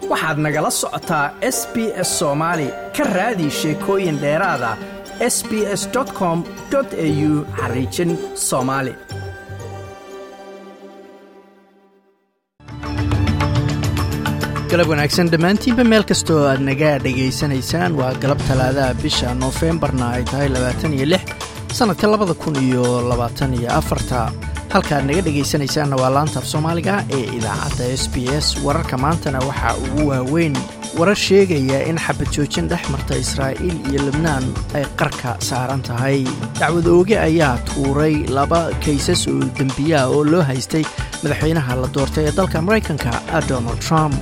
waxaad nagala socotaa s b s soomaali ka raadi sheekooyin dheeraada s b s com au xariijin soomaali galab wanaagsan dhammaantiinba meel kastoo aad naga dhegaysanaysaan waa galab talaadaha bisha noofembarna ay tahay labaatan iyo lix sannadka labada kun iyo labaatan iyo afarta halkaad naga dhegaysanaysaanna waa laantaaf soomaaliga ee idaacadda s b s wararka maantana waxaa ugu waaweyn warar sheegaya in xabad joojin dhex marta israa'iil iyo lebnaan ay qarka saaran tahay dacwad ooge ayaa tuuray laba kaysas oo dembiyaa oo loo haystay madaxweynaha la doortay ee dalka maraykanka donald trump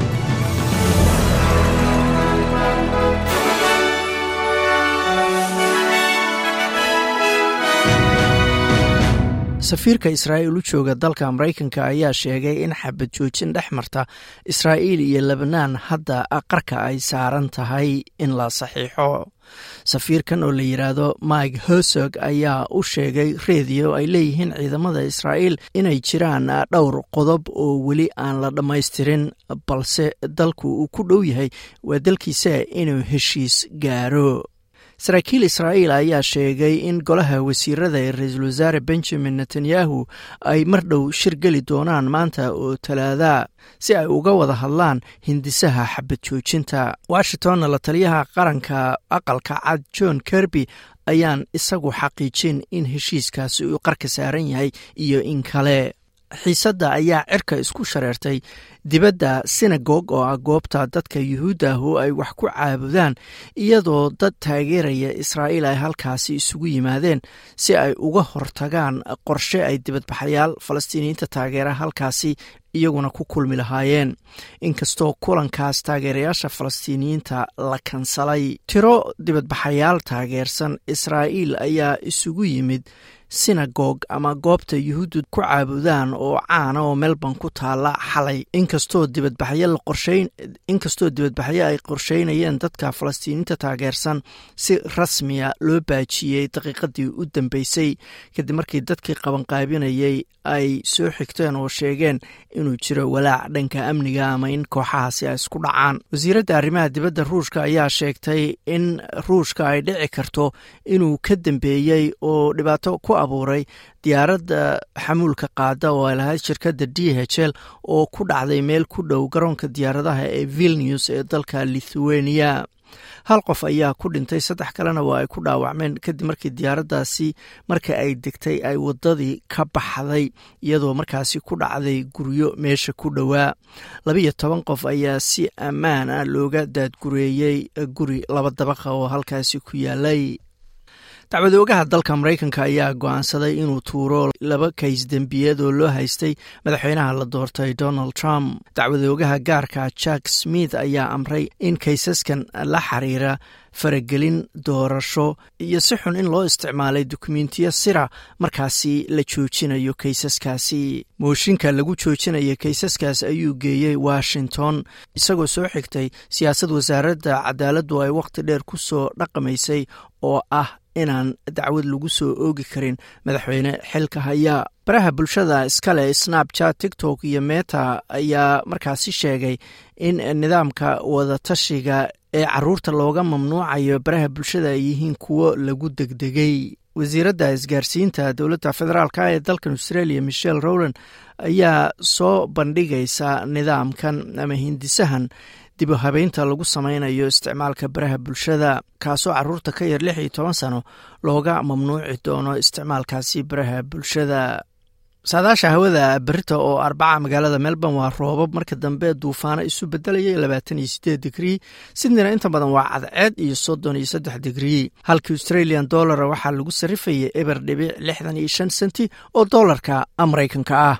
safiirka israa'iil u jooga dalka maraykanka ayaa sheegay in xabad joojin dhex marta israa'iil iyo lebnaan hadda qarka ay saaran tahay in la saxiixo safiirkan oo la yidhaahdo mike hosog ayaa u sheegay rediyo ay leeyihiin ciidamada israa'iil inay jiraan dhowr qodob oo weli aan la dhammaystirin balse dalku uu ku dhow yahay waa dalkiisa inuu heshiis gaaro saraakiil israa'iil ayaa sheegay in golaha wasiirada ee ra-iisul wasaare benjamin netanyahu ay mar dhow shir geli doonaan maanta oo talaada si ay uga wada hadlaan hindisaha xabad joojinta washingtonna la taliyaha qaranka aqalka cad john kerby ayaan isagu xaqiijin in heshiiskaasi uu qarka saaran yahay iyo in kale xiisadda ayaa cirka isku shareertay dibadda sinagog oo ah goobta dadka yuhuudda ah oo ay wax ku caabudaan iyadoo dad taageeraya israa'iil ay halkaasi isugu yimaadeen si ay uga hortagaan qorshe ay dibadbaxayaal falastiiniyiinta taageera halkaasi iyaguna ku kulmi lahaayeen inkastoo kulankaas taageerayaasha falastiiniyiinta la kansalay tiro dibadbaxayaal taageersan israa'iil ayaa isugu yimid sinagog ama goobta yuhuuddu ku caabudaan oo caana oo melbourne ku taala xalay inkastoo dibadbaxyo la qorsheyn inkastoo dibadbaxyo ay qorsheynayeen dadka falastiiniinta taageersan si rasmiya loo baajiyey daqiiqadii u dambeysay kadib markii dadkii qabanqaabinayay ay soo xigteen oo sheegeen inuu jiro walaac dhanka amniga ama in kooxahaasi ay isku dhacaan wasiiradda arrimaha dibadda ruushka ayaa sheegtay in ruushka ay dhici karto inuu ka dambeeyey oo dhibaato ku abuuray diyaaradda xamuulka qaada oo ay lahayd shirkadda d h l oo ku dhacday meel ku dhow garoonka diyaaradaha ee vilnews ee dalka lithuania hal qof ayaa ku dhintay saddex kalena waa ay ku dhaawacmeen kadib markii diyaaraddaasi marka ay degtay ay waddadii ka baxday iyadoo markaasi ku dhacday guryo meesha ku dhowaa labiyo toban qof ayaa si ammaan ah looga daadgureeyey guri laba dabaqa oo halkaasi ku yaalay dacwadoogaha dalka maraykanka ayaa go-aansaday inuu tuuro laba kays dembiyeed oo loo haystay madaxweynaha la doortay donald trump dacwadoogaha gaarka jack smith ayaa amray in kaysaskan la xiriira faragelin doorasho iyo si xun in loo isticmaalay dukumentiyo sira markaasi la joojinayo kaysaskaasi mooshinka lagu joojinayo kaysaskaas ayuu geeyey washington isagoo soo xigtay siyaasad wasaaradda cadaaladdu ay wakhti dheer ku soo dhaqamaysay oo ah inaan dacwad lagu soo oogi karin madaxweyne xilka haya baraha bulshada iskale snapchat tiktok iyo meta ayaa markaasi sheegay in nidaamka wadatashiga ee caruurta looga mamnuucayo baraha bulshada ay yihiin kuwo lagu degdegay wasiiradda isgaarsiinta dowladda federaalk ee dalkan australia michelle rowland ayaa soo bandhigaysa nidaamkan ama hindisahan dib u habeynta lagu sameynayo isticmaalka baraha bulshada kaasoo caruurta ka yar lix iyo toban sano looga mamnuuci doono isticmaalkaasi baraha bulshada saadaasha hawada berita oo arbaca magaalada melbourne waa roobab marka dambe duufaano isu bedelaya labaatan iyo sideed digrii sidnina inta badan waa cadceed iyo soddon iyo saddex digrii halka australian dollara waxaa lagu sarifayay eber dhibic lixdan iyo shan senti oo doolarka maraykanka ah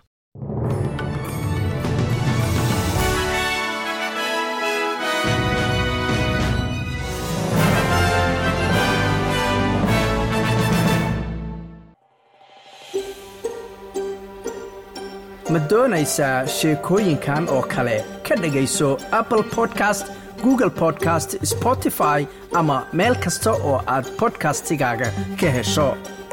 ma doonaysaa sheekooyinkan oo kale ka dhegayso apple podcast google podcast spotify ama meel kasta oo aad bodkastigaaga ka hesho